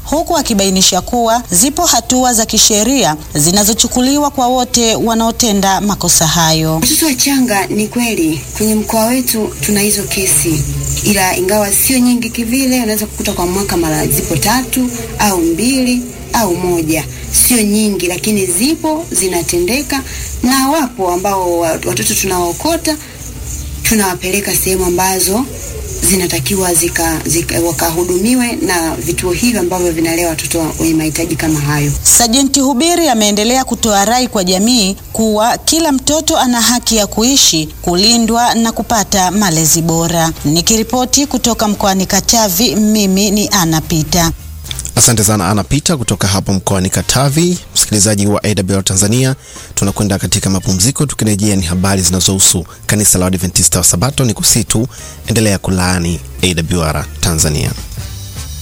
huku akibainisha kuwa zipo hatua za kisheria zinazochukuliwa kwa wote wanaotenda makosa hayo. Watoto wachanga, ni kweli kwenye mkoa wetu tuna hizo kesi, ila ingawa sio nyingi kivile, unaweza kukuta kwa mwaka mara zipo tatu au mbili au moja, sio nyingi, lakini zipo zinatendeka, na wapo ambao watoto tunawaokota tunawapeleka sehemu ambazo zinatakiwa zika, zika, wakahudumiwe na vituo hivi ambavyo vinalea watoto wenye mahitaji kama hayo. Sajenti Hubiri ameendelea kutoa rai kwa jamii kuwa kila mtoto ana haki ya kuishi, kulindwa na kupata malezi bora. Nikiripoti kutoka mkoani Katavi, mimi ni Ana Pita. Asante sana Ana Pita kutoka hapo mkoani Katavi. Msikilizaji wa AWR Tanzania, tunakwenda katika mapumziko. Tukirejea ni habari zinazohusu kanisa la Adventista wa Sabato. Ni kusitu endelea kulaani AWR Tanzania.